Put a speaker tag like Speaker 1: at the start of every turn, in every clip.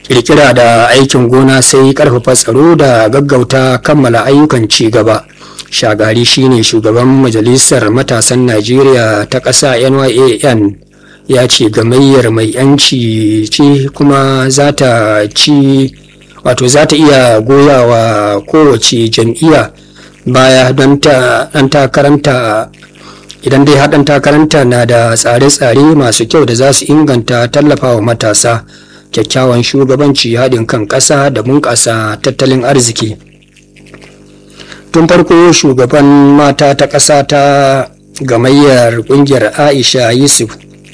Speaker 1: kirkira da aikin gona sai karfafa tsaro da gaggauta kammala ayyukan ci gaba shagari shine shugaban majalisar matasan najeriya ta ƙasa nyan ya ce gamayyar mai yanci ce kuma za ta ci wato za ta iya goyawa kowace jam'iyya baya don ɗan takaranta idan dai haɗin takaranta na da tsare-tsare masu kyau da za su inganta tallafawa matasa kyakkyawan shugabanci haɗin kan ƙasa da bunƙasa tattalin arziki tun farko shugaban mata ta ƙasa ta gamayyar ƙungiyar aisha yusuf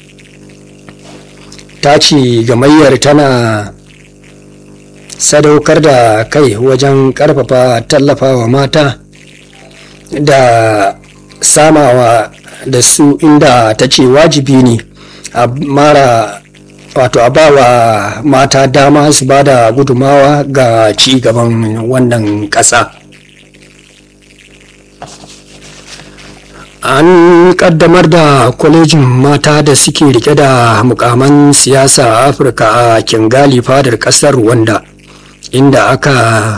Speaker 1: ta ce gamayyar tana sadaukar da kai wajen ƙarfafa tallafawa mata da samawa da su inda ta ce wajibi ne a mara wato a bawa mata dama su ba da gudumawa ga ci gaban wannan ƙasa an kaddamar da kwalejin mata da suke rike da mukaman siyasa a afirka a kingali fadar ƙasar wanda inda aka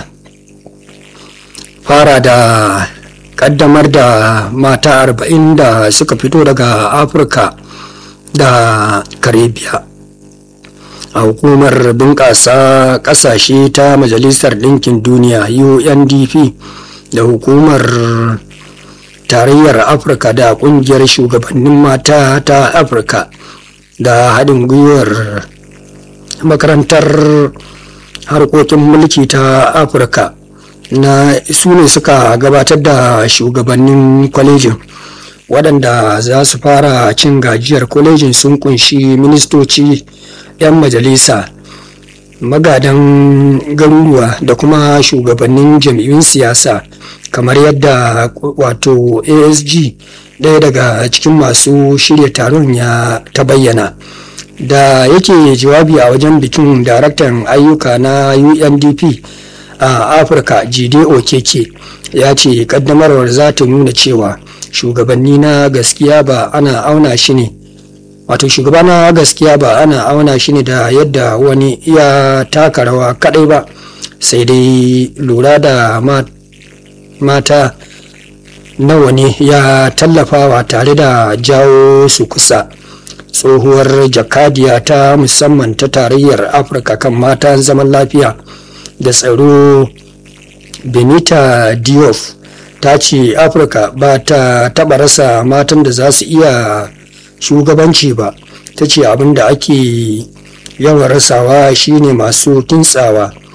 Speaker 1: fara da kaddamar da mata arba'in da suka fito daga afirka da karibiya a hukumar bunƙasa ƙasashe ta majalisar ɗinkin duniya undp da hukumar tarayyar afirka da ƙungiyar shugabannin mata ta afirka da haɗin gwiwar makarantar harkokin mulki ta afirka na su ne suka gabatar da shugabannin kwalejin waɗanda za su fara cin gajiyar kwalejin sun kunshi ministoci 'yan majalisa magadan garuruwa da kuma shugabannin jam'iyyun siyasa kamar yadda wato asg ɗaya daga cikin masu shirya taron ya ta bayyana da yake jawabi a wajen bikin daraktan ayyuka na undp a afirka jide okeke ya ce kaddamarwar za ta nuna cewa shugabanni na gaskiya ba ana auna shi ne wato shugaba na gaskiya ba ana auna shi ne da yadda wani ya taka rawa kadai ba sai dai lura da mata nawa ne ya tallafawa tare da jawo su kusa tsohuwar jakadiya ta musamman ta tarayyar afirka kan mata zaman lafiya da tsaro benita diof ta ce afirka ba ta taba rasa matan da za su iya shugabanci ba ta ce abin da ake yawan rasawa shine masu kintsawa